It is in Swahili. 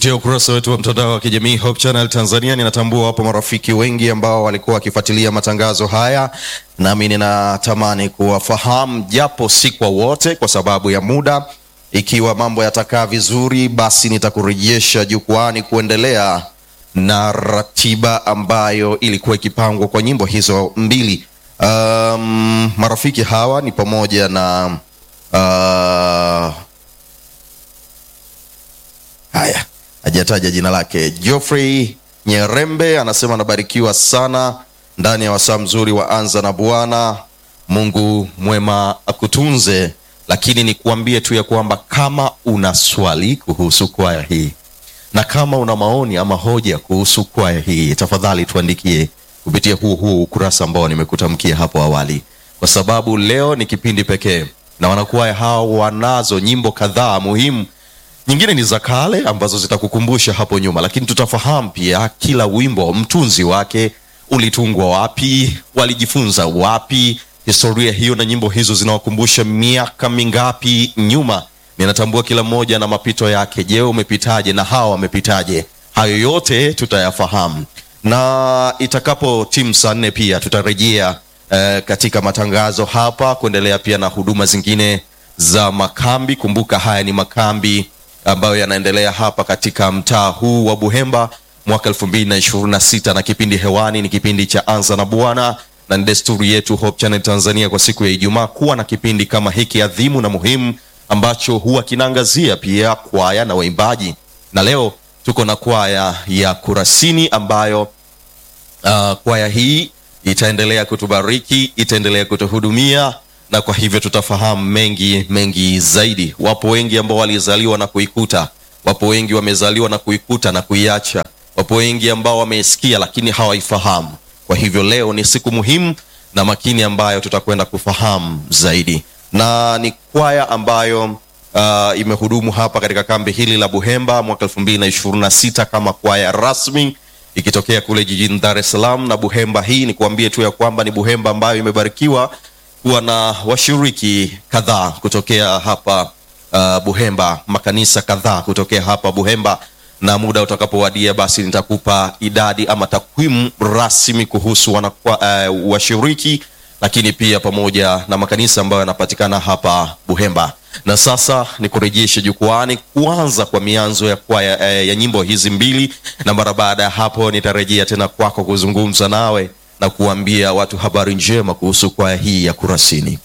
kupitia ukurasa wetu wa mtandao wa kijamii Hope Channel Tanzania. Ninatambua wapo marafiki wengi ambao walikuwa wakifuatilia matangazo haya, nami ninatamani kuwafahamu japo si kwa wote, kwa sababu ya muda. Ikiwa mambo yatakaa vizuri, basi nitakurejesha jukwani kuendelea na ratiba ambayo ilikuwa ikipangwa kwa nyimbo hizo mbili. Um, marafiki hawa ni pamoja na uh, haya hajataja jina lake. Geoffrey Nyerembe anasema anabarikiwa sana ndani ya wasaa mzuri wa anza na Bwana. Mungu mwema akutunze. Lakini nikuambie tu ya kwamba kama una swali kuhusu kwaya hii na kama una maoni ama hoja kuhusu kwaya hii, tafadhali tuandikie kupitia huu huu ukurasa ambao nimekutamkia hapo awali, kwa sababu leo ni kipindi pekee na wanakwaya hao wanazo nyimbo kadhaa muhimu nyingine ni za kale ambazo zitakukumbusha hapo nyuma, lakini tutafahamu pia kila wimbo mtunzi wake ulitungwa wapi, walijifunza wapi, historia hiyo na nyimbo hizo zinawakumbusha miaka mingapi nyuma. Ninatambua kila mmoja na mapito yake. Je, umepitaje na hawa wamepitaje? Hayo yote tutayafahamu, na itakapo timu saa nne pia tutarejea eh, katika matangazo hapa kuendelea pia na huduma zingine za makambi. Kumbuka haya ni makambi ambayo yanaendelea hapa katika mtaa huu wa Buhemba mwaka 2026 na kipindi hewani ni kipindi cha Anza na Bwana, na ni desturi yetu Hope Channel Tanzania kwa siku ya Ijumaa kuwa na kipindi kama hiki adhimu na muhimu ambacho huwa kinaangazia pia kwaya na waimbaji, na leo tuko na kwaya ya Kurasini ambayo uh, kwaya hii itaendelea kutubariki, itaendelea kutuhudumia na kwa hivyo tutafahamu mengi mengi zaidi. Wapo wengi ambao walizaliwa na kuikuta, wapo wengi wamezaliwa na kuikuta na kuiacha, wapo wengi ambao wameisikia lakini hawaifahamu. Kwa hivyo leo ni siku muhimu na makini ambayo tutakwenda kufahamu zaidi, na ni kwaya ambayo uh, imehudumu hapa katika kambi hili la Buhemba mwaka 2026 kama kwaya rasmi ikitokea kule jijini Dar es Salaam. Na Buhemba hii ni kuambie tu ya kwamba ni Buhemba ambayo imebarikiwa kuwa na washiriki kadhaa kutokea hapa uh, Buhemba, makanisa kadhaa kutokea hapa Buhemba, na muda utakapowadia, basi nitakupa idadi ama takwimu rasmi kuhusu wanakwa, uh, washiriki, lakini pia pamoja na makanisa ambayo yanapatikana hapa Buhemba. Na sasa nikurejeshe jukwani kuanza kwa mianzo ya kwaya uh, ya nyimbo hizi mbili, na mara baada ya hapo nitarejea tena kwako kuzungumza nawe na kuambia watu habari njema kuhusu kwaya hii ya Kurasini.